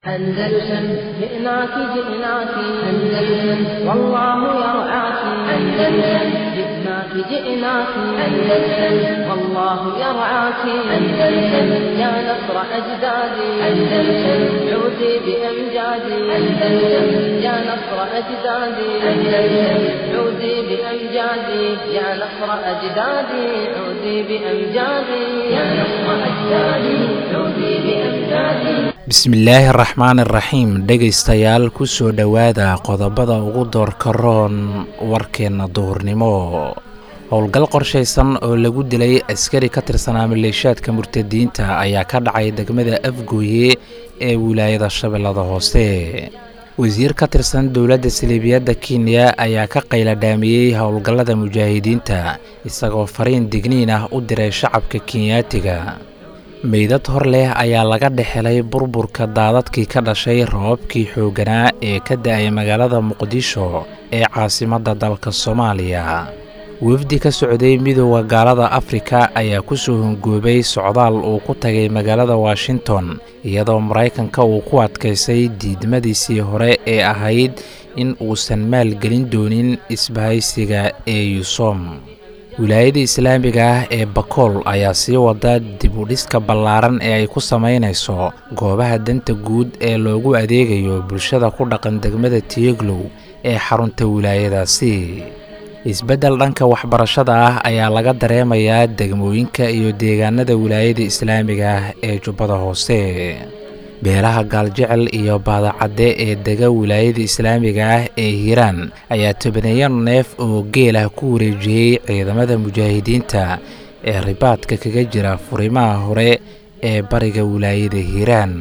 أندلسن جئناك جئناك أندلسن والله يرعاك أندلسن جئناك جئناك أندلسن والله يرعاك أندلسن يا نصر أجدادي أندلسن عودي بأمجادي أندلسن يا نصر أجدادي أندلسن عودي بأمجادي يا نصر أجدادي عودي بأمجادي يا نصر أجدادي عودي بأمجادي bismillaahi araxmaani iraxiim dhegaystayaal ku soo dhowaada qodobada ugu doorka roon warkeenna duhurnimo howlgal qorshaysan oo lagu dilay askari ka tirsanaa maleeshaadka murtadiinta ayaa ka dhacay degmada afgooye ee wilaayada shabeellada hoose wasiir ka tirsan dowladda saliibiyadda kenya ayaa ka qayladhaamiyey howlgallada mujaahidiinta isagoo fariin digniin ah u diray shacabka kenyaatiga meydad hor leh ayaa laga dhexelay burburka daadadkii ka dhashay roobabkii xoogganaa ee ka da-ay magaalada muqdisho ee caasimadda dalka soomaaliya wafdi ka socday midooda gaalada afrika ayaa ku soo hongoobay socdaal uu ku tagay magaalada washington iyadoo maraykanka uu ku adkaysay diidmadiisii hore ee ahayd in uusan maalgelin doonin isbahaysiga ee yusom wilaayada islaamiga ah ee bakool ayaa sii wada dib u dhiska ballaaran ee ay ku samaynayso goobaha danta guud ee loogu adeegayo bulshada ku dhaqan degmada tiyeglow ee xarunta wilaayadaasi isbeddel dhanka waxbarashada ah ayaa laga dareemayaa degmooyinka iyo deegaanada wilaayada islaamiga ah ee jubbada hoose beelaha gaaljecel iyo baadacadde ee dega wilaayada islaamiga ah ee hiiraan ayaa tobaneeyo neef oo geel ah ku wareejiyey ciidamada mujaahidiinta ee ribaadka kaga jira furimaha hore ee bariga wilaayada hiiraan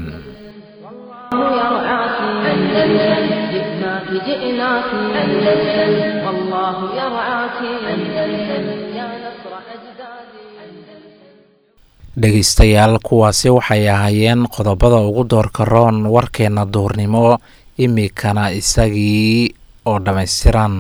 dhegaystayaal kuwaasi waxay ahaayeen qodobada ugu doorka roon warkeenna duurnimo imikana isagii oo dhammaystiran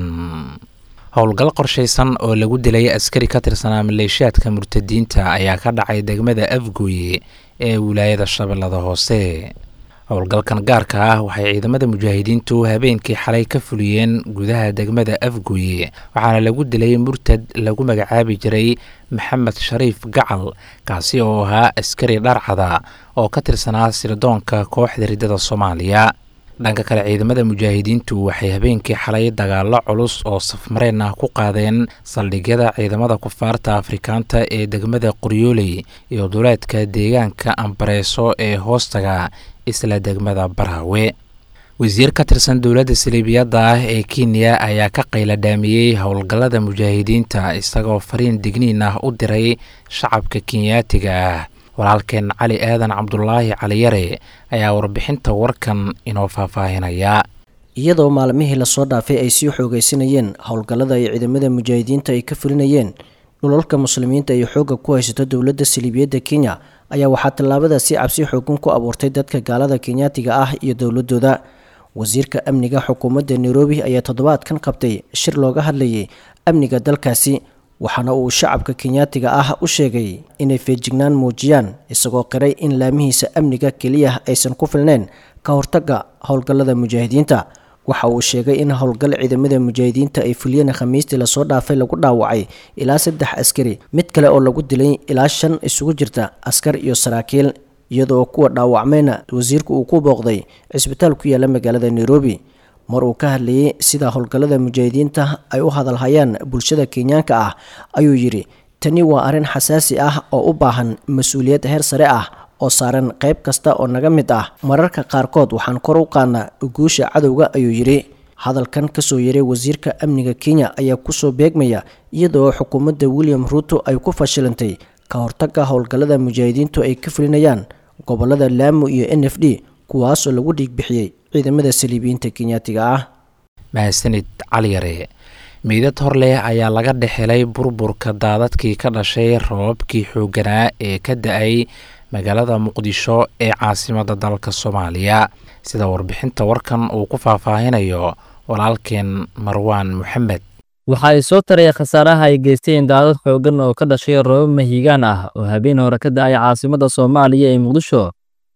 howlgal qorshaysan oo lagu dilay askari ka tirsanaa maleeshaadka murtadiinta ayaa ka dhacay degmada afgooye ee wilaayada shabeellada hoose howlgalkan gaarka ah waxay ciidamada mujaahidiintu habeenkii xalay ka fuliyeen gudaha degmada afgooye waxaana lagu dilay murtad lagu magacaabi jiray maxamed shariif gacal kaasi oo ahaa askari dharcada oo ka tirsanaa sirdoonka kooxda riddada soomaaliya dhanka kale ciidamada mujaahidiintu waxay habeenkii xalay dagaalo culus oo safmareen ah ku qaadeen saldhigyada ciidamada kufaarta afrikaanta ee degmada qoryooley iyo duleedka deegaanka ambareeso ee hoostaga isla degmada baraawe wasiir ka tirsan dowladda saliibiyadda ah ee kenya ayaa ka qayladhaamiyey howlgallada mujaahidiinta isagoo fariin digniin ah u diray shacabka kenyaatiga ah walaalkeen cali aadan cabdulaahi caliyare ayaa warbixinta warkan inoo faahfaahinaya iyadoo maalmihii lasoo dhaafay ay sii xoogaysanayeen howlgallada ay ciidamada mujaahidiinta ay ka fulinayeen dhulalka muslimiinta ay xoogga ku haysato dowladda saliibiyadda kenya ayaa waxaa tallaabadaasi cabsi xoogan ku abuurtay dadka gaalada kenyaatiga ah iyo dowladooda wasiirka amniga xukuumadda nairobi ayaa toddobaadkan qabtay shir looga hadlayay amniga dalkaasi waxaana uu shacabka kenyaatiga ah u sheegay inay feejignaan muujiyaan isagoo qiray in laamihiisa amniga keliya aysan ku filneyn ka hortagga howlgallada mujaahidiinta waxa uu sheegay in howlgal ciidamada mujaahidiinta ay fuliyeen khamiistii lasoo dhaafay lagu dhaawacay ilaa saddex askari mid kale oo lagu dilay ilaa shan isugu jirta askar iyo saraakiil iyadoo kuwa dhaawacmayna wasiirku uu ku booqday cisbitaal ku yaala magaalada nairobi mar uu ka hadlayay sida howlgallada mujaahidiinta ay u hadalhayaan bulshada kenyaanka ah ayuu yidhi tani waa arrin xasaasi ah oo u baahan mas-uuliyad heer sare ah oo saaran qayb kasta oo naga mid ah mararka qaarkood waxaan kor u qaadnaa guusha cadowga ayuu yidhi hadalkan kasoo yaray wasiirka amniga kenya ayaa kusoo beegmaya iyadoo xukuumadda william ruuto ay ku fashilantay ka hortagga howlgallada mujaahidiintu ay ka fulinayaan gobolada laamo iyo n f d kuwaasoo lagu dhiigbixiyey ciidamada saliibiyiinta kenyaatiga ah mahadsanid caliyare meydad hor leh ayaa laga dhexelay burburka daadadkii ka dhashay roobabkii xoogganaa ee ka da-ay magaalada muqdisho ee caasimadda dalka soomaaliya sida warbixinta warkan uu ku faahfaahinayo walaalkeen marwaan moxamed waxa ay soo taraya khasaaraha ay geysteen daadad xooggan oo ka dhashay roobab mahiigaan ah oo habeen hore ka da-ay caasimadda soomaaliya ee muqdisho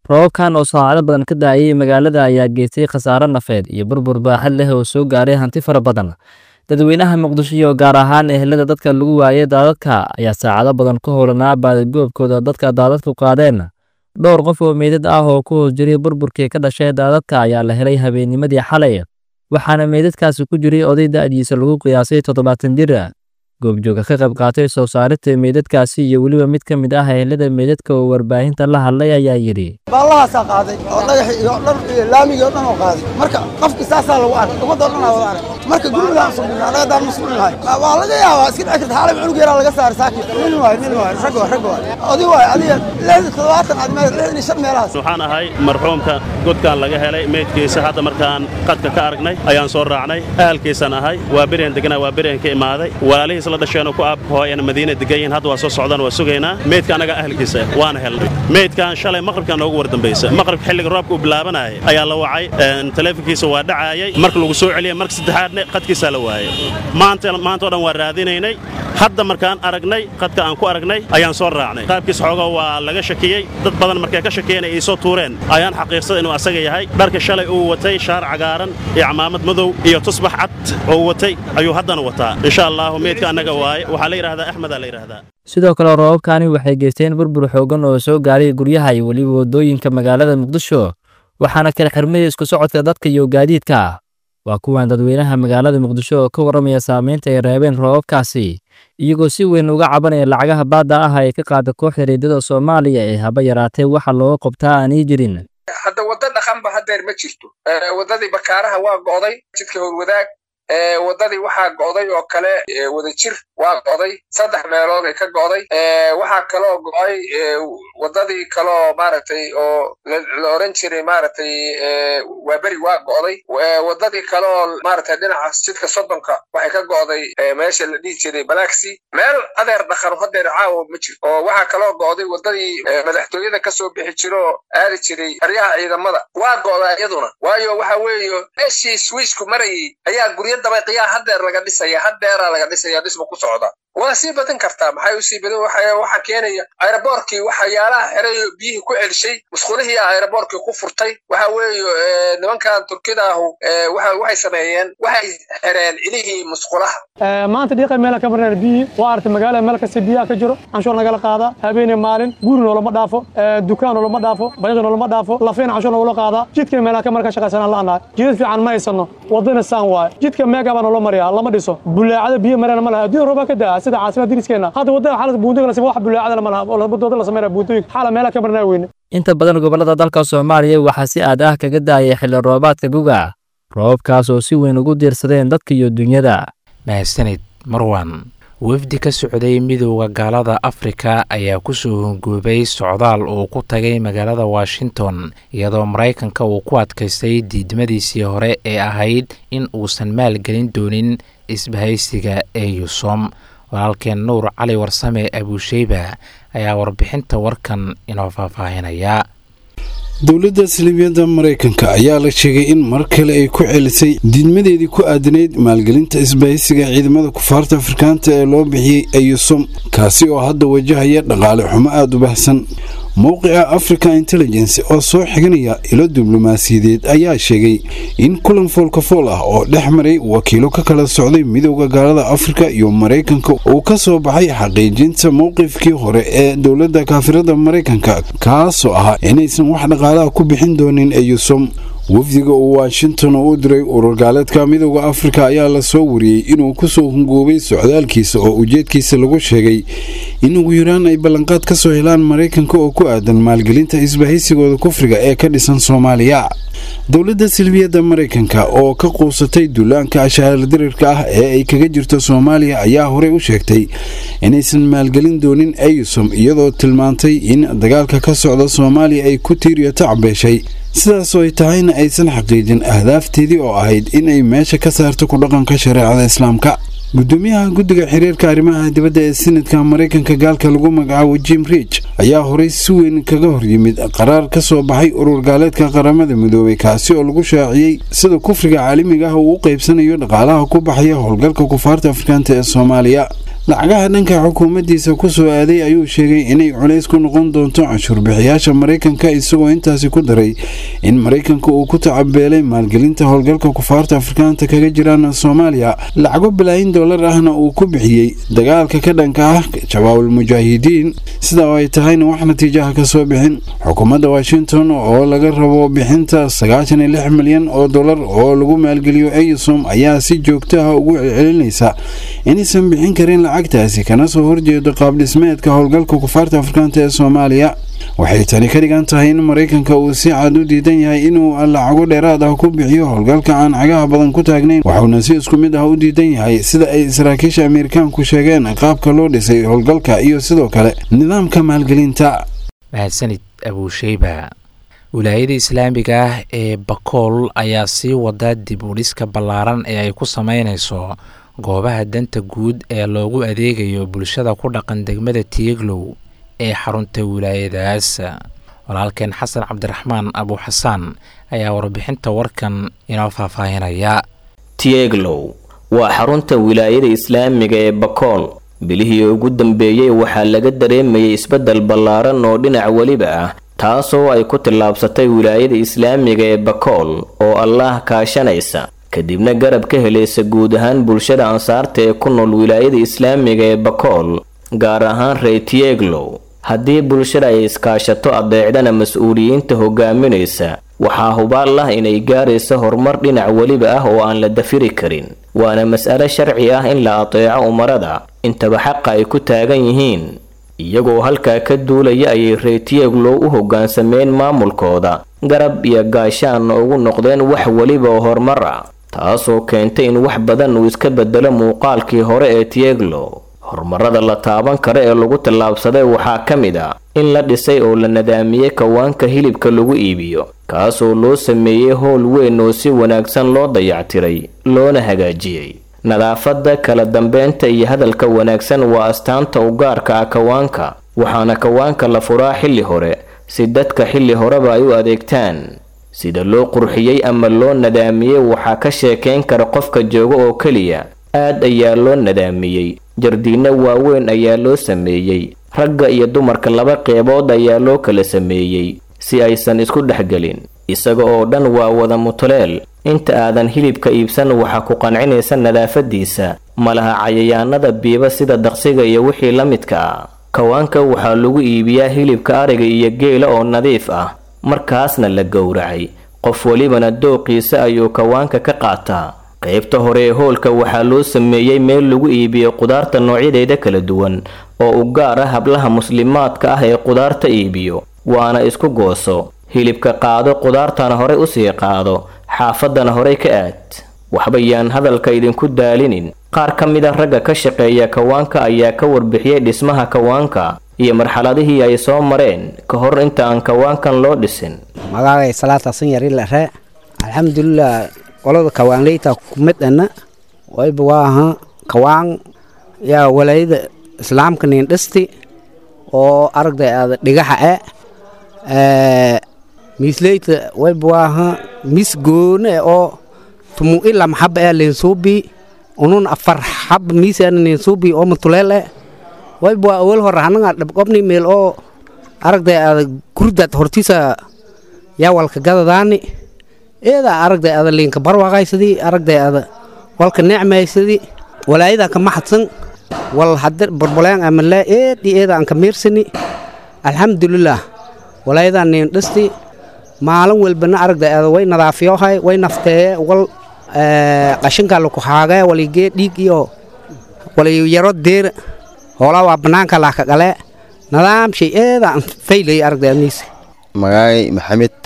roobabkan oo saacado badan ka daayay magaalada ayaa geystay khasaare nafeed iyo burbur baaxad leh oo soo gaaray hanti fara badan dadweynaha muqdisho iyo gaar ahaan ehelada dadka lagu waayay daadadka ayaa saacado badan ku howlanaa baadigoobkooda dadka daadadku qaadeen dhowr qof oo meydad ah oo ku hoos jiray burburkii ka dhashay daadadka ayaa la helay habeennimadii xalay waxaana meydadkaasi ku jiray oday da'diisa lagu qiyaasay toddobaatan jir goobjooga ka qayb qaatay soo saarista meydadkaasi iyo weliba mid ka mid ah ehelada meydadka oo warbaahinta la hadlay ayaa yidhi baallahaasaa qaaday oo dhagaxi iyo dhar iyo laamigii oo dhan oo qaaday marka qofkii saasaa lagu arkay ummadda o dhan aa wada arkay marka gurigaan sugnaa anaga daan mas'uul nahay waa laga yaabaa iska dhici karta xaalay cunug yaraa laga saaray saakin nin waay nin waay rag waay rag waay odi waay adiga lixdan toddobaatan aad meel lixdan iyo shan meelahaas waxaan ahay marxuumka godkaan laga helay meydkiisa hadda markaan qadka ka aragnay ayaan soo raacnay ahalkiisan ahay waa berian deganaa waa berian ka imaaday walaalihiis la dhasheenoo ku aabhooyana madiina degan yihiin hadda waa soo socdaan waa sugaynaa meydka annaga ahalkiisa waana helnay meydkan shalay maqribka noogu war dambaysa maqribka xilliga roobka uu bilaabanayay ayaa la wacay taleefonkiisa waa dhacaayay marka lagu soo celiyay marka saddexaadna qadkiisaa la waayay maanta maanta o dhan waa raadinaynay hadda markaan aragnay qadka aan ku aragnay ayaan soo raacnay qaabkiis xooga waa laga shakiyey dad badan markay ka shakiyeen ay soo tuureen ayaan xaqiiqsaday inuu asaga yahay dharka shalay uu watay shaar cagaaran iyo camaamad madow iyo tusbax cad oo watay ayuu haddana wataa insha allahu meydka annaga waaye waxaa la yidhahdaa axmedaa la yidhahdaa sidoo kale roobabkani waxay geysteen burbur xoogan oo soo gaaray guryaha iyo weliba waddooyinka magaalada muqdisho waxaana kala xirmaya isku socodka dadka iyo gaadiidka waa kuwan dadweynaha magaalada muqdisho oo ka warramaya saamaynta ay reebeen roobabkaasi iyagoo si weyn uga cabanaya lacagaha baadda ah ay ka qaada kooxda reedada soomaaliya ee haba yaraatee waxa looga qabtaa aanay jirin hadda waddo dhaqanba haddeer ma jirto waddadii bakaaraha waa go'day jidka howlwadaag waddadii waxaa go'day oo kale wadajir waa go'day saddex meelood ay ka go'day waxaa kaloo go'ay waddadii kaloo maaragtay oo la oran jiray maaragtay waaberi waa go'day waddadii kaleoo maaragtay dhinacaas jidka soddonka waxay ka go'day meesha la dhihi jiray balaxi meel adeer dhaqan hadeer caawa ma jirto oo waxaa kaloo go'day waddadii madaxtooyada ka soo bixi jira oo aadi jiray aryaha ciidamada waa go'daa iyaduna waayo waxa weeye meeshii swiisku marayay ayaa guryo dabayqiyaa haddeer laga dhisaya haddeeraa laga dhisaya dhisma ku socda waa sii badin kartaa maxay usii badin waxaa keenaya aeroboorkii waxyaalaha xiray biyihii ku celishay musqulihii aeroboorkii ku furtay waxa weeye nimankan turkida ahu waxay sameeyeen waxay xireen cilihii musqulaha maanta dhiiqa meela ka marnaan biyihii waa aragtay magaalada meel kasta biyaha ka jiro canshuur nagala qaadaa habeenii maalin guri noolama dhaafo dukaan noolama dhaafo bayiqi noolama dhaafo lafiina canshuur nogula qaadaa jidka meelaha ka marka shaqaysanaan la'anahay jidad fiican ma haysano waddana saan waaye jidka meega baa noola mariyaa lama dhiso bulaacada biyo marana ma laha adduun roobaa ka daa sida caasimada diriskeena hadda waddada xaalad buundooyinka la sameeyo wax bulaacada lama laha oo wadada la sameynaya buundooyinka xaala meelaha ka marnaa weyne inta badan gobollada dalka soomaaliya waxaa si aad ah kaga daayay xilli roobaadka guga roobabkaas oo si weyn ugu diirsadeen dadka iyo dunyada mahadsanid marwan wafdi ka socday midowda gaalada afrika ayaa kusoo hongoobay socdaal uu ku tagay magaalada washington iyadoo maraykanka uu ku adkaystay diidmadiisii hore ee ahayd in uusan maalgelin doonin isbahaysiga ee yusom walaalkeen nuur cali warsame abuusheyba ayaa warbixinta warkan inoo faahfaahinaya dowladda salibiyadda maraykanka ayaa la sheegay in mar kale ay ku celisay diidmadeedii ku aadanayd maalgelinta isbahaysiga ciidamada kufaarta afrikaanta ee loo bixiyey ayusom kaasi oo hadda wajahaya dhaqaale xumo aada u bahsan mowqica africa intelligence oo soo xiganaya ilo diblomaasiyadeed ayaa sheegay in kulan foolkafool ah oo dhex maray wakiilo ka kala socday midowda gaalada afrika iyo maraykanka uu ka soo baxay xaqiijinta mowqifkii hore ee dowladda kaafirada maraykanka kaasoo ahaa inaysan wax dhaqaalaha ku bixin doonin eyusom wafdiga uu washington u diray urur gaaleedka midowda afrika ayaa la soo wariyey inuu kusoo hungoobay socdaalkiisa oo ujeedkiisa lagu sheegay in ugu yaraan ay ballanqaad ka soo helaan maraykanka oo ku aadan maalgelinta isbahaysigooda kufriga ee ka dhisan soomaaliya dowladda silbiyadda maraykanka oo ka quusatay duulaanka ashaaladirirka ah ee ay kaga jirto soomaaliya ayaa horey u sheegtay inaysan maalgelin doonin ayusom iyadoo tilmaantay in dagaalka ka socda soomaaliya ay ku tiiriyo tacbeeshay sidaasoo ay tahayna aysan xaqiijin ahdaafteedii oo ahayd in ay meesha ka saarto ku dhaqanka shareecada islaamka gudoomiyaha guddiga xiriirka arrimaha dibadda ee sinadka maraykanka gaalka lagu magacaabo jim rich ayaa horey si weyn kaga horyimid qaraar ka soo baxay urur gaaleedka qaramada midoobay kaasi oo lagu shaaciyey sida kufriga caalamiga ah uu u qaybsanayo dhaqaalaha ku baxaya howlgalka kufaarta afrikaanta ee soomaaliya lacagaha dhanka xukuumaddiisa ku soo aaday ayuu sheegay inay culays ku noqon doonto canshuurbixiyaasha maraykanka isagoo intaasi ku daray in maraykanka uu ku tacabeelay maalgelinta howlgalka kufaarta afrikaanta kaga jiraan soomaaliya lacago balaayin dollar ahna uu ku bixiyey dagaalka ka dhanka ah jawaabul mujaahidiin sida oo ay tahayna wax natiijaha ka soo bixin xukuumadda washington oo laga rabo bixinta sagaashan iyo lix milyan oo dollar oo lagu maalgeliyo eysom ayaa si joogto ah ugu celcelinaysa inaysan bixin karin lacagtaasi kana soo horjeedo qaabdhismeedka howlgalka kufaarta afrikaanta ee soomaaliya waxay tani ka dhigan tahay in maraykanka uu si cad u diidan yahay inuu lacago dheeraad ah ku bixiyo howlgalka aan cagaha badan ku taagnayn waxuuna si isku mid ah u diidan yahay sida ay saraakiisha ameerikaanku sheegeen qaabka loo dhisay howlgalka iyo sidoo kale nidaamka maalgelinta mahadsanid abuusheyba wilaayada islaamiga ah ee bakool ayaa sii wada dib u dhiska ballaaran ee ay ku sameynayso goobaha danta guud ee loogu adeegayo bulshada ku dhaqan degmada tieglow ee xarunta wilaayadaas walaalkeen xasan cabdiraxmaan abu xasaan ayaa warbixinta warkan inoo faahfaahinaya tieglow waa xarunta wilaayada islaamiga ee bakool bilihii ugu dambeeyey waxaa laga dareemayay isbeddel ballaaran oo dhinac weliba ah taasoo ay ku tillaabsatay wilaayada islaamiga ee bakool oo allaah kaashanaysa kadibna garab ka helaysa guud ahaan bulshada ansaarta ee ku nool wilaayada islaamiga ee bakool gaar ahaan reytieglow haddii bulshada ay iskaashato adeecdana mas-uuliyiinta hogaaminaysa waxaa hubaal ah inay gaaraysa horumar dhinac weliba ah oo aan la dafiri karin waana mas'alo sharci ah in la adeeco umarada intaba xaqa ay ku taagan yihiin iyagoo halkaa ka duulaya ayay reytieglow u hoggaansameen maamulkooda garab iyo gaashaanna ugu noqdeen wax weliba oo horumar ah taasoo keentay in wax badan uu iska bedelo muuqaalkii hore ee tieglow horumarada la taaban kara ee lagu tallaabsaday waxaa ka mid ah in la dhisay oo la nadaamiyey kawaanka hilibka lagu iibiyo kaasoo loo sameeyey howl weyn oo si wanaagsan loo dayactiray loona hagaajiyey nadaafadda kala dambeynta iyo hadalka wanaagsan waa astaanta u gaarka ah kawaanka waxaana kawaanka la furaa xilli hore si dadka xilli horeba ay u adeegtaan sida loo qurxiyey ama loo nadaamiyey waxaa ka sheekayn kara qofka jooga oo keliya aad ayaa loo nadaamiyey jardiinno waaweyn ayaa loo sameeyey ragga iyo dumarka laba qeybood ayaa loo kala sameeyey si aysan isku dhexgelin isaga oo dhan waa wada mutuleel inta aadan hilibka iibsan waxaa ku qancinaysa nadaafadiisa malaha cayayaanada biiba sida daqsiga iyo wixii la midka ah kawaanka waxaa lagu iibiyaa hilibka ariga iyo geela oo nadiif ah markaasna la gowracay qof welibana dooqiisa ayuu kawaanka ka qaataa qaybta hore ee hoolka waxaa loo sameeyey meel lagu iibiyo qudaarta noocyadeeda kala duwan oo u gaar ah hablaha muslimaadka ah ee qudaarta iibiyo waana isku gooso hilibka qaado qudaartana horey usii qaado xaafaddana horey ka aad waxba yaan hadalka idinku daalinin qaar ka mid a ragga ka shaqeeya kawaanka ayaa ka warbixiyey dhismaha kawaanka iyo marxaladihii ay soo mareen ka hor inta aan kawaankan loo dhisin magacay salaatasan yari lare alxamdulilah qolada kawaanleyta kumidana wayba waa aha kawaan yaa walaayada islaamka nin dhisti oo aragday aada dhigaxa e miisleyta wayba waa aha mis goone oo tumu ila maxaba ee linsuubi unun afar xab miisana ninsuubi oo matuleel e wayba waa awal hore hanaga dhabqobni meel oo aragday aada gurdad hortiisa yaa walka gadadaani eeda aragday ada liinka barwaaqaysadii aragday ada walka necmaysadii walaayadan ka maxadsan wal hade borboleen amale eedi eeda aan ka miirsani alxamdulilah walaayadan niin dhisti maalin walbana aragday ada way nadaafiyohay way nafteeye wal qashinka laku haagee waligee dhiig iyo wali yaro deera hoolaa waa banaanka laaka qalee nadaam shay eeda aan faylay aragday aniisa magaay maxamed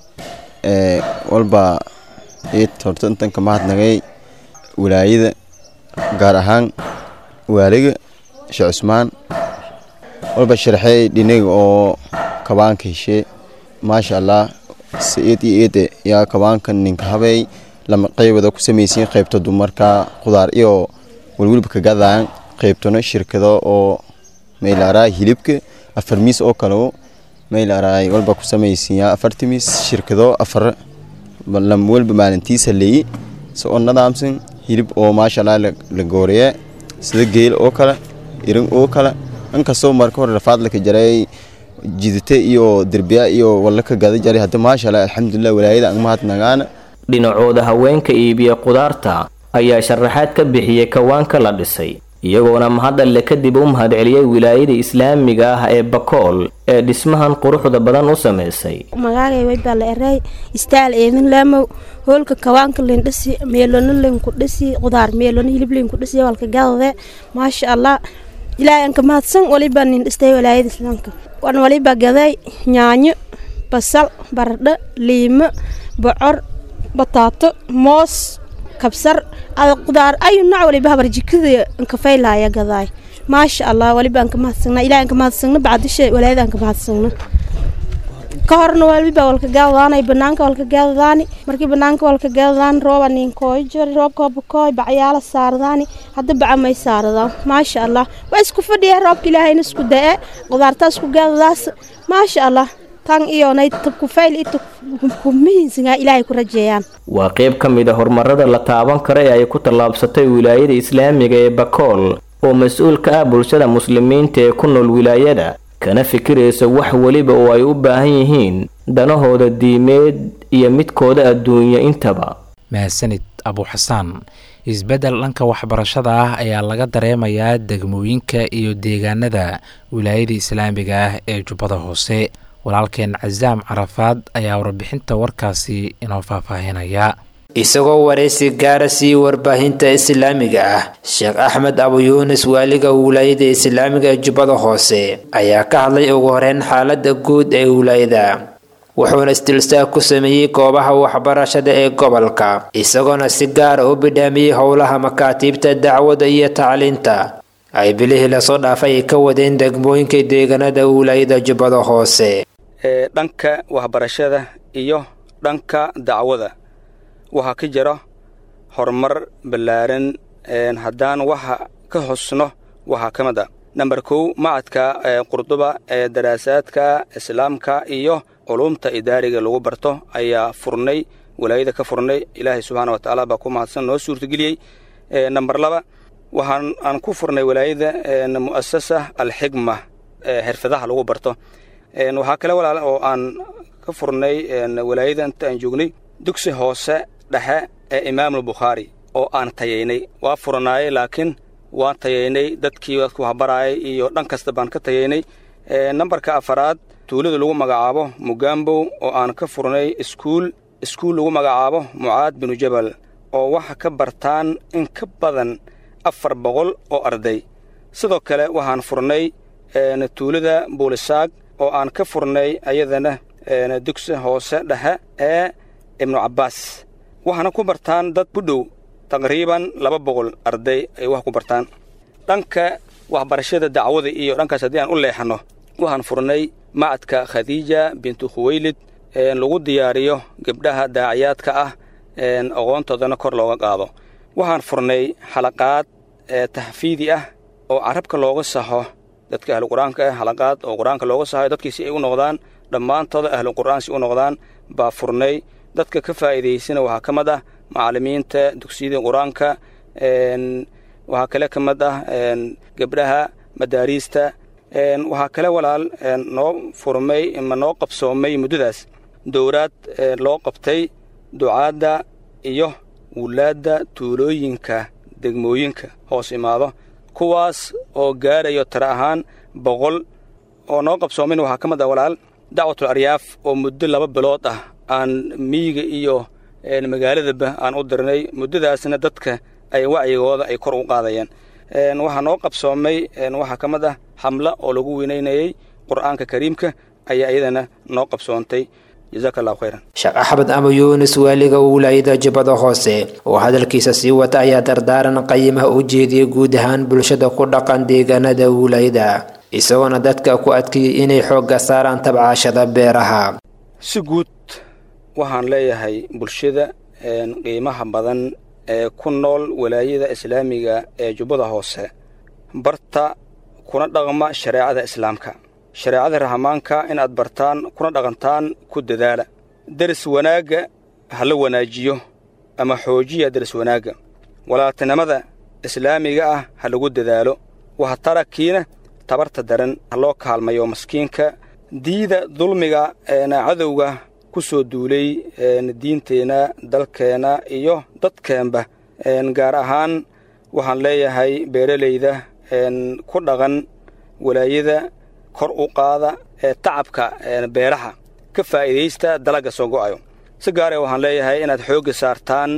walba iid horta intan ka mahadnagay wilaayada gaar ahaan waaliga sheekh cusmaan walba sharxey dhinaga oo kabaanka heshee maasha allah si eed iyo eede yaa kabaanka ninka habey lama qeybada ku samaysiin qaybta dumarka qudaar iyo welwelba ka gadaan qaybtana shirkado oo maylaaraay hilibka afar miis oo kale maylaaraay walba ku samaysiiyaa afarti miis shirkado afar lam walba maalintiisa leeyi si oo nadaamsan hilib oo maasha allah la gooreye sida geel oo kale irin oo kale inkastoo marka hore rafaad laka jaray jidite iyo derbiya iyo walla ka gada jaray hadda maasha allah alxamdulilah walaayada ang mahadnagaana dhinacooda haweenka iibiya qudaarta ayaa sharaxaad ka bixiyey kawaanka la dhisay iyagoona mahadalle kadib u mahadceliyey wilaayada islaamiga ah ee bakool ee dhismahan quruxda badan u samaysay magaagay waybaa la eray istaal eemin laamow hoolka kawaanka lindhisi meelona linku dhisi qudaar meelona hilib linku dhisi walka gadade maasha allah ilaahay anka mahadsan waliba nin dhistay walaayada islaamka wan waliba gaday yaanyo basal baradho liimo bocor bataato moos kabsar ada qudaar ayu nooc waliba habar jikada ankafaylaya gadaay maasha allah waliba anka mahadsagna ilahay anka mahadsagna bacdisha walaayada anka mahadsagna ka horna waliba walka gaadadaanay banaanka walka gaadadaani markii banaanka walka gaadadaan rooba ninkooy jori roobkooba kooy bacyaala saaradaani hadda baca may saaradaa maasha allah waa isku fadhiya roobka ilaahayna isku da-e qudaartaa isku gaadadaas maasha allah tan iyonay kufayl kumihiinsigaa ilaahay ku rajeeyaan waa qayb ka mid a horumarada la taaban kara ee ay ku tallaabsatay wilaayada islaamiga ee bakool oo mas-uul ka ah bulshada muslimiinta ee ku nool wilaayada kana fikiraysa wax weliba oo ay u baahan yihiin danahooda diimeed iyo midkooda adduunyo intaba mahadsanid abuxasaan isbeddel dhanka waxbarashada ah ayaa laga dareemayaa degmooyinka iyo deegaanada wilaayada islaamiga ah ee jubbada hoose walaalkeen casaam carafaad ayaa warbixinta warkaasi inoo faahfaahinaya isagoo waraysi gaara sii warbaahinta islaamiga ah sheekh axmed abu yuunis waaliga wilaayada islaamiga ee jubbada hoose ayaa ka hadlay ugu horeyn xaalada guud ee wilaayada wuxuuna istilstaag ku sameeyey goobaha waxbarashada ee gobolka isagoona si gaara u bidhaamiyey howlaha makaatiibta dacwada iyo tacliinta ay bilihii lasoo dhaafay ay ka wadeen degmooyinka deegaanada wilaayada jubbada hoose ee dhanka waxbarashada iyo dhanka dacwada waxaa ka jira horumar ballaaran haddaan waxa ka hosno waxaa ka mid a namber kow macadka qurduba ee daraasaadka islaamka iyo culumta idaariga lagu barto ayaa furnay walaayada ka furnay ilaahay subxaana wa tacaala baa ku mahadsan noo suurtageliyey namber laba waxaan aan ku furnay walaayada mu'asasa alxigma xirfadaha lagu barto waxaa kale walaal oo aan ka furnay walaayada inta aan joognay dugsi hoose dhexe ee imaamulbukhaari oo aan tayaynay waa furanaayey laakiin waan tayaynay dadkii dadku waxbaraayay iyo dhan kasta baan ka tayaynay nambarka afaraad tuulada lagu magacaabo mugambow oo aan ka furnay iskuul iskuul lagu magacaabo mucaad binu jabal oo waxa ka bartaan in ka badan afar boqol oo arday sidoo kale waxaan furnay tuulada buulisaag oo aan ka furnay ayadana dugsi hoose dhexe ee ibnu cabbaas waxaana ku bartaan dad ku dhow taqriiban laba boqol arday ay wax ku bartaan dhanka waxbarashada dacwada iyo dhankaas haddii aan u leexanno waxaan furnay macadka khadiija bintu khuweylid lagu diyaariyo gabdhaha daaciyaadka ah aqoontoodana kor looga qaado waxaan furnay xalaqaad taxfiidi ah oo carabka looga saxo dadka ahlu qur-aanka ah xalaqaad oo qur-aanka looga saxo dadkii si ay u noqdaan dhammaantooda ahlu qur'aan si u noqdaan baa furnay dadka ka faa'iidaysana waxaa ka mid ah macallimiinta dugsiyada qur-aanka waxaa kale ka mid ah gabdhaha madaariista waxaa kale walaal noo furmay ma noo qabsoomay muddadaas dowraad loo qabtay ducaadda iyo wulaadda tuulooyinka degmooyinka hoos imaado kuwaas oo gaarayo tara ahaan boqol oo noo qabsoomin waxaa ka mid ah walaal dacwatul aryaaf oo muddo laba bilood ah aan miyiga iyo magaaladaba aan u dirnay muddadaasna dadka ay wacyigooda ay kor u qaadayeen waxaa noo qabsoomay waxaa ka mid ah xamla oo lagu weynaynayey qur'aanka kariimka ayaa iyadana noo qabsoontay jazaaka allahu khayran sheekh axmed ama yuunis waaliga wilaayada jubbada hoose oo hadalkiisa sii wata ayaa dardaaran qayimaha u jeediyey guud ahaan bulshada ku dhaqan deegaanada wilaayada isagoona dadka ku adkeeyey inay xoogga saaraan tabcaashada beeraha si guud waxaan leeyahay bulshada qiimaha badan ee ku nool walaayada islaamiga ee jubbada hoose barta kuna dhaqma shareecada islaamka shareecada rahmaanka inaad bartaan kuna dhaqantaan ku dadaala deris wanaagga ha la wanaajiyo ama xoojiya deris wanaagga walaaltinimada islaamiga ah ha lagu dadaalo waha tarakiina tabarta daran ha loo kaalmayo maskiinka diida dulmiga cadowga ku soo duulay diinteenna dalkeenna iyo dadkeenba gaar ahaan waxaan leeyahay beeralayda ku dhaqan walaayada kor u qaada tacabka beeraha ka faa'iidaysta dalagga soo go'ayo si gaaree waxaan leeyahay inaad xoogga saartaan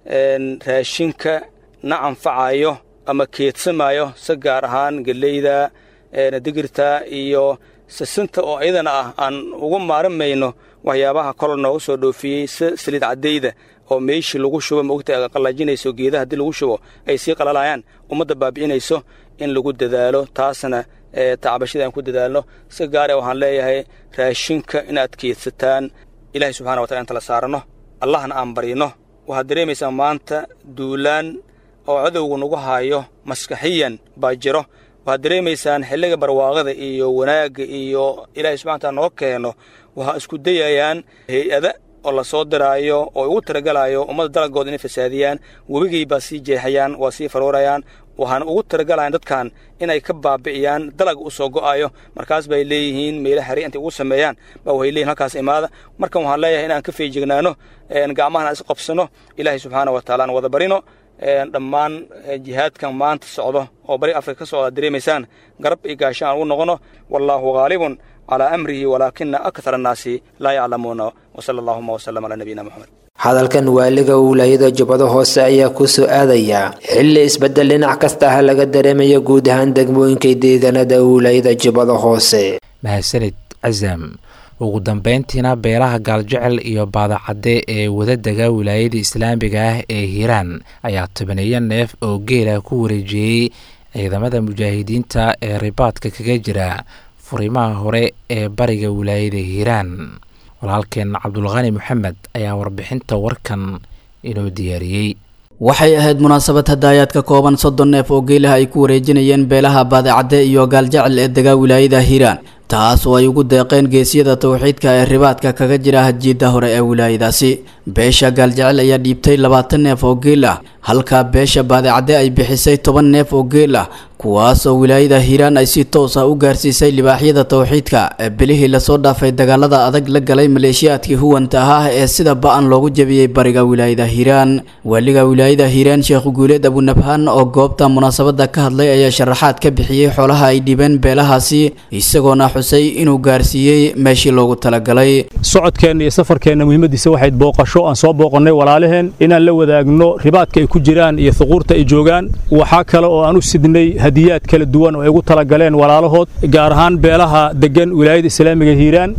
raashinka na anfacayo ama keedsamayo si gaar ahaan geleyda digirta iyo sisinta oo iyadana ah aan ugu maarimayno waxyaabaha kol nooga soo dhoofiyey si saliid caddayda oo meeshii lagu shubo maogta qallajinayso geedaha haddii lagu shubo ay sii qalalayaan ummadda baabi'inayso in lagu dadaalo taasna tacbashada aan ku dadaalno si gaare waxaan leeyahay raashinka inaad keedsataan ilaahay subxana watala inta la saaranno allahna aan baryno waxaad dareemaysaa maanta duulaan oo cadowgu nagu haayo maskaxiyan baa jiro waxaad dareemaysaan xilliga barwaaqada iyo wanaagga iyo ilaahay subxana wataala noo keeno waxaa isku dayayaan hay-ada oo la soo diraayo oo ugu talagalayo ummadda dalagooda inay fasaadiyaan webigay baa sii jeexayaan waa sii faroorayaan waxaana ugu talagalayan dadkan inay ka baabi'iyaan dalag u soo go'ayo markaas bay leeyihiin meelo xari intay ugu sameeyaan baa waxay leeyihin halkaas imaada markan waxaan leeyahay inaan ka feejignaano gacmahana is qabsano ilaahay subxaana wa taala aan wada barino dhammaan jihaadkan maanta socdo oo bari afrika ka socda dareemaysaan garab iyo gaasho aan ugu noqono wallaahu haalibun calaa amrihi walaakina akthar annaasi laa yaclamuuna wasala allahuma wasalam calaa nabiyina moxamed hadalkan waaliga wilaayada jubbada hoose ayaa ku soo aadaya xilli isbeddel dhinac kasta ah laga dareemayo guud ahaan degmooyinka deegaanada wilaayada jubbada hoose mahadsanid casam ugu dambeyntiina beelaha gaaljecel iyo baadacadde ee wadadega wilaayada islaamiga ah ee hiiraan ayaa tobaneeyo neef oo geela ku wareejiyey ciidamada mujaahidiinta ee ribaadka kaga jira furimaha hore ee bariga wilaayada hiiraan walaalkeen cabdulqani maxamed ayaa warbixinta warkan inoo diyaariyey waxay ahayd munaasabad hadaayaad ka kooban soddon neef oo geelaha ay ku wareejinayeen beelaha baadicadde iyo gaaljecel ee degaa wilaayada hiiraan taas oo ay ugu deeqeen geesyada towxiidka ee ribaadka kaga jira hajiidda hore ee wilaayadaasi beesha gaaljecel ayaa dhiibtay labaatan neef oo geel ah halka beesha baadicadde ay bixisay toban neef oo geel ah kuwaas oo wilaayada hiiraan ay si toos ah u gaarsiisay libaaxyada towxiidka ee bilihii lasoo dhaafay dagaalada adag la galay maleeshiyaadkii huwanta ah ee sida ba-an loogu jebiyey bariga wilaayada hiiraan waaliga wilaayada hiiraan sheekh guuleed abunabhaan oo goobta munaasabada ka hadlay ayaa sharaxaad ka bixiyey xoolaha ay dhibeen beelahaasi isagoona xusay inuu gaarsiiyey meeshii loogu talagalay socodkeenna iyo safarkeenna muhiimadiisa waxayd booqasho aan soo booqannay walaalaheen inaan la wadaagno ribaadka ay ku jiraan iyo thuquurta ay joogaan waxaa kale oo aan u sidnay hadiyaad kala duwan oo ay ugu talagaleen walaalahood gaar ahaan beelaha deggan wilaayada islaamiga hiiraan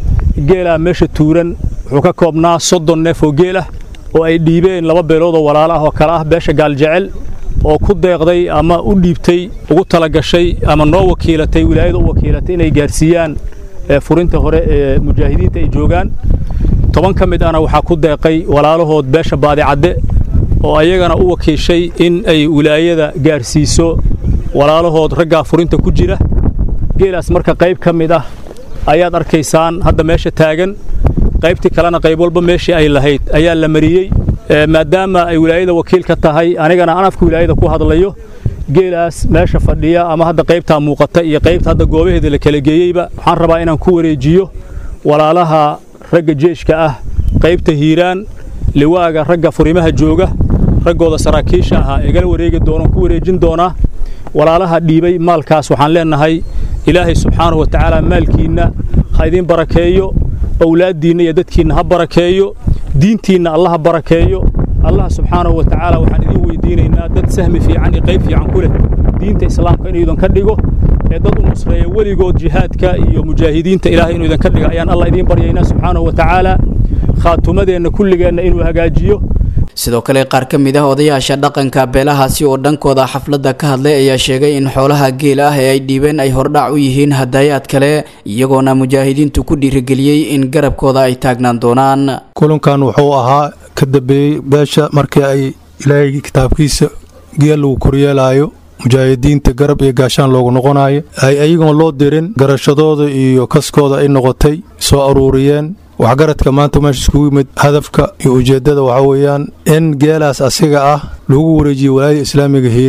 geelaa meesha tuuran wuxuu ka koobnaa soddon neef oo geel ah oo ay dhiibeen laba beelood oo walaalo ah oo kale ah beesha gaaljecel oo ku deeqday ama u dhiibtay ugu talagashay ama noo wakiilatay wilaayada u wakiilatay inay gaarsiiyaan furinta hore ee mujaahidiinta ay joogaan toban ka mid ahna waxaa ku deeqay walaalahood beesha baadicadde oo ayagana u wakiishay in ay wilaayada gaarsiiso walaalahood raggaa furinta ku jira geelaas marka qayb ka mid ah ayaad arkaysaan hadda meesha taagan qaybtii kalena qayb walba meeshii ay lahayd ayaa la mariyey maadaama ay wilaayada wakiil ka tahay anigana aan afka wilaayada ku hadlayo geelaas meesha fadhiya ama hadda qaybtaa muuqata iyo qaybta hadda goobaheeda la kala geeyeyba waxaan rabaa inaan ku wareejiyo walaalaha ragga jeeshka ah qaybta hiiraan liwaaga ragga furimaha jooga raggooda saraakiisha ahaa igala wareegi doonaan ku wareejin doonaa walaalaha dhiibay maalkaas waxaan leenahay ilaahay subxaanahu wa tacaala maalkiinna ha idiin barakeeyo owlaaddiinna iyo dadkiinna ha barakeeyo diintiinna alla ha barakeeyo allah subxaanahu wa tacaala waxaan idiin weydiinaynaa dad sahmi fiican iyo qayb fiican ku leh diinta islaamka inuu idinka dhigo ee dad u nusreeya weligood jihaadka iyo mujaahidiinta ilaahay inuu idinka dhiga ayaan allah idiin baryaynaa subxaanahu wa tacaala khaatumadeenna kulligeenna inuu hagaajiyo sidoo kale qaar ka mid ah odayaasha dhaqanka beelahaasi oo dhankooda xafladda ka hadlay ayaa sheegay in xoolaha geel ah ee ay dhiibeen ay hordhac u yihiin hadaayaad kale iyagoona mujaahidiintu ku dhiirigeliyey in garabkooda ay taagnaan doonaan kulankan wuxuu ahaa ka dambeeyey beesha markii ay ilaahay kitaabkiisa geel lagu koryeelaayo mujaahidiinta garab iyo gaashaan loogu noqonayo ay ayagoon loo dirin garashadooda iyo kaskooda ay noqotay soo aruuriyeen waxgaradka maanta meesha iskugu yimid hadafka iyo ujeeddada waxaa weeyaan in geelaas asiga ah lagu wareejiyo walaayada islaamiga hiiraan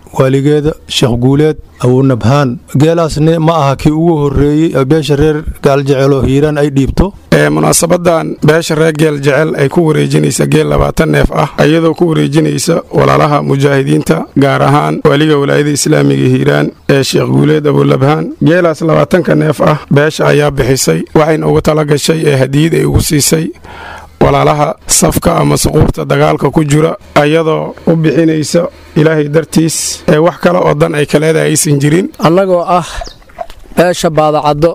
waaligeeda sheekh guuleed awunabhaan geelaasne ma aha kii ugu horreeyey beesha reer gaaljecelo hiiraan ay dhiibto munaasabadan beesha reer geel jecel ay ku wareejinaysa geel labaatan neef ah iyadoo ku wareejinaysa walaalaha mujaahidiinta gaar ahaan waaliga walaayada islaamiga hiiraan ee sheekh guuleed abulabhaan geelaas labaatanka neef ah beesha ayaa bixisay waxayna ugu tala gashay ee hadiyad ay ugu siisay walaalaha safka ama suquubta dagaalka ku jira ayadoo u bixinaysa ilaahay dartiis ee wax kale oo dan ay kaleeda aysan jirin annagoo ah beesha baadacaddo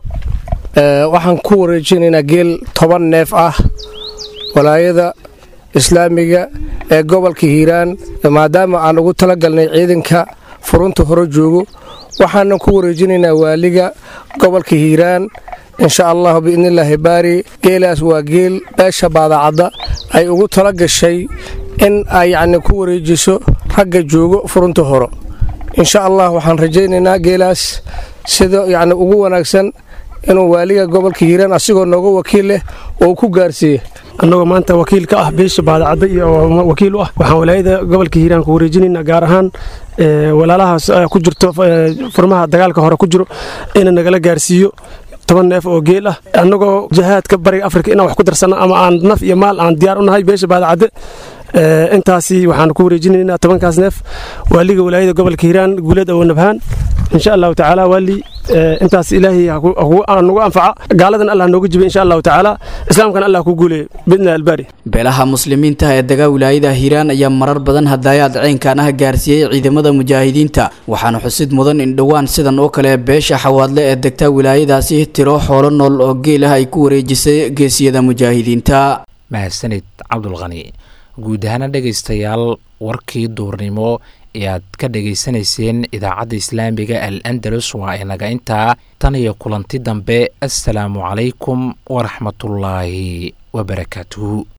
waxaan ku wareejinaynaa geel toban neef ah walaayada islaamiga ee gobolka hiiraan maadaama aan ugu talagalnay ciidanka furunta hore joogo waxaanan ku wareejinaynaa waaliga gobolka hiiraan insha allahu biidnillaahi baari geelaas waa geel beesha baadacadda ay ugu tala gashay in ay yacni ku wareejiso ragga joogo furunta hore insha allah waxaan rajaynaynaa geelaas sida yacni ugu wanaagsan inuu waaliga gobolka hiiraan asigoo nooga wakiil leh oo ku gaarsiiye annagoo maanta wakiil ka ah beesha baadacadda iyo wakiil u ah waxaan walaayada gobolka hiiraan ku wareejinaynaa gaar ahaan walaalahaas ku jirto furmaha dagaalka hore ku jiro ina nagala gaarsiiyo toban neef oo geel ah annagoo jahaadka bariga afrika inaan wax ku darsano ama aan naf iyo maal aan diyaar u nahay beesha baadacadde intaasi waxaan ku wareejinaynaa tobankaas neef waaliga walaayada gobolka hiiraan guuleed awoonabhaan insha allahu tacaala waali intaas ilaahay nagu anfaca gaaladan allah nooga jiba insha allahu tacaala islaamkana allah ku guuleeyo bidna albaari beelaha muslimiinta ee degaa wilaayada hiiraan ayaa marar badan hadaayaad ceynkan ah gaarsiiyey ciidamada mujaahidiinta waxaana xusid mudan in dhowaan sidan oo kale beesha xawaadle ee degta wilaayadaasi tiro xoolo nool oo geel ah ay ku wareejisay geesiyada mujaahidiinta mahadsanid cabdulqani guud ahaana dhegaystayaal warkii duurnimo ee aad ka dhegaysanayseen idaacadda islaamiga al andalus waa inaga intaa tan iyo kulanti dambe assalaamu calaykum waraxmatullaahi wabarakaatuhu